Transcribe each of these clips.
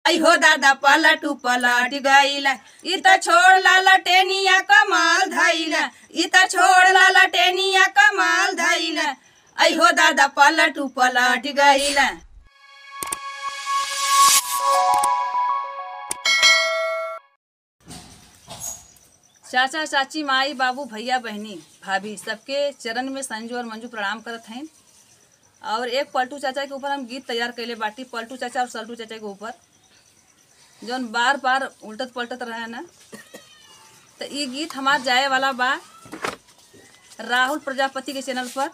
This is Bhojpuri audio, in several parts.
अहो दादा पलटू पलट गईला इ त छोड़ ला लटेनिया कमाल धैला इ त छोड़ ला लटेनिया कमाल धैला अहो दादा पलटू पलट गईला चाचा चाची माई बाबू भैया बहनी भाभी सबके चरण में संजू और मंजू प्रणाम करत हैं और एक पलटू चाचा के ऊपर हम गीत तैयार कैले बाटी पलटू चाचा और सल्टू चाचा के ऊपर जौन बार बार उल्टत पलटत रहे ना तो ये गीत हमार जाए वाला बा राहुल प्रजापति के चैनल पर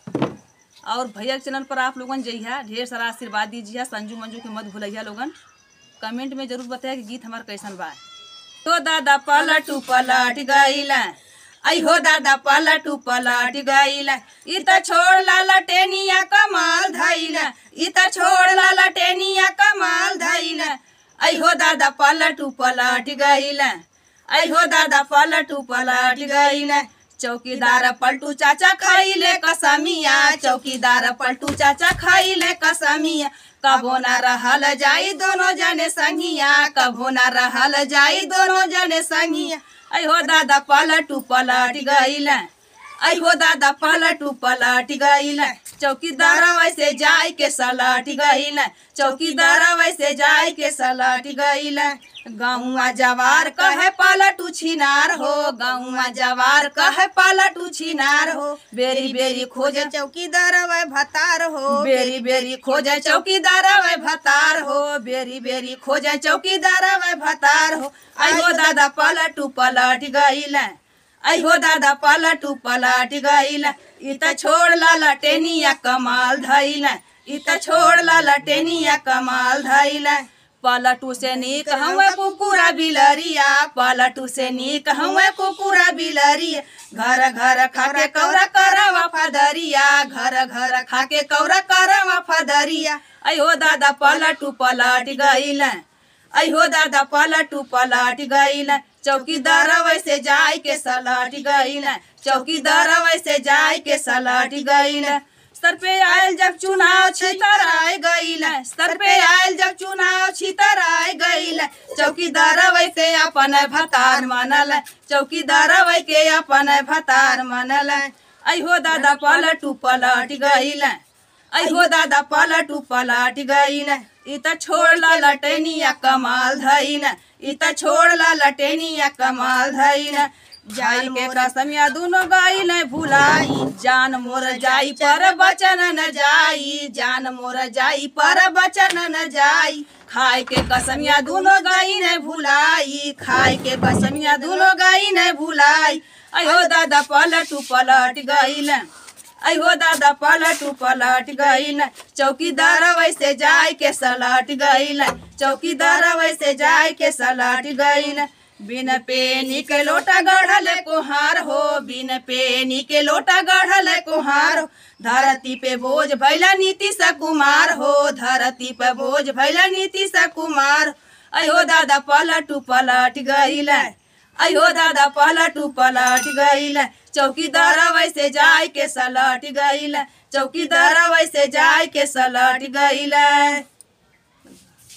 और भैया के चैनल पर आप लोगन जइहा ढेर सारा आशीर्वाद दीजिए संजू मंजू के मत भूलिया लोगन कमेंट में जरूर बताया कि गीत हमार कैसन बा तो दादा पलटू पलट गईला अहो दादा पलटू पलट गईला इ त छोड़ ला लटेनिया कमाल धैला इ त छोड़ ला लटेनिया कमाल धैला अहो दादा पलटू पलट गईला अहो दादा पलटू पलट गईला चौकीदार पलटू चाचा खैले कसमिया चौकीदार पलटू चाचा खैले कसमिया कबो न रहल जाई दोनों जने संगिया कबो न रहल जाई दोनों जने संगिया अहो दादा पलटू पलट गईला अहो दादा पलटू पलट गईला चौकीदार वैसे जाय के सलट गईला चौकीदार वैसे जाय के सलट गईला गाँवा जवार कहे पलटू छिनार हो गाँवा जवार कहे पलटू छिनार हो बेरी बेरी खोजे चौकीदार वै भतार हो बेरी बेरी खोजे चौकीदार वै भतार हो बेरी बेरी खोजे चौकीदार वै भतार हो अहो दादा पलटू पलट गईला अहो दादा पलटू पलट गईला इ त छोड़ ला लटेनिया कमाल धैला इ त छोड़ ला लटेनिया कमाल धैला पलटू से नीक हमें कुकुरा बिलरिया पलटू से नीक हमें कुकुरा बिलरिया घर घर खाके कौरा करवा फदरिया घर घर खाके कौरा करवा फदरिया अयो दादा पलटू पलट गईला अहो दादा पलटू पलट गईला चौकीदार वैसे जाय के सलट गईला चौकीदार वैसे जाय के सलट गईला सर पे आयल जब चुनाव छितर आए गईला सर पे आयल जब चुनाव छितर आए गईला चौकीदार वैसे अपन भतार मनल चौकीदार वै के अपन भतार मनल अहो दादा पलटू पलट गईला अहो दादा पलटू पलट गईला इ त छोड़ ला लटेनिया कमाल धैला इ त छोड़ ला लटेनिया कमाल धैला जाई के कसमिया दुनो गई न भुलाई जान मोर जाई पर बचन न जाई जान मोर जाई पर बचन न जाई खाए के कसमिया दुनो गई न भुलाई खाए के कसमिया दुनो गई न भुलाई अयो दादा पलटू पलट गईल अयो दादा पलटू पलट गईल चौकीदार वैसे जाय के सलट गईल चौकीदार वैसे जाय के सलट गईल बिन पेनी के लोटा गढ़ल कुहार हो बिन पेनी के लोटा गढ़ल कुहार हो धरती पे बोझ भैला नीतीश कुमार हो धरती पे बोझ भैला नीतीश कुमार अयो दादा पलटू पलट गईल अयो दादा पलटू पलट गईल चौकीदार वैसे जाय के सलट गईल चौकीदार वैसे जाय के सलट गईल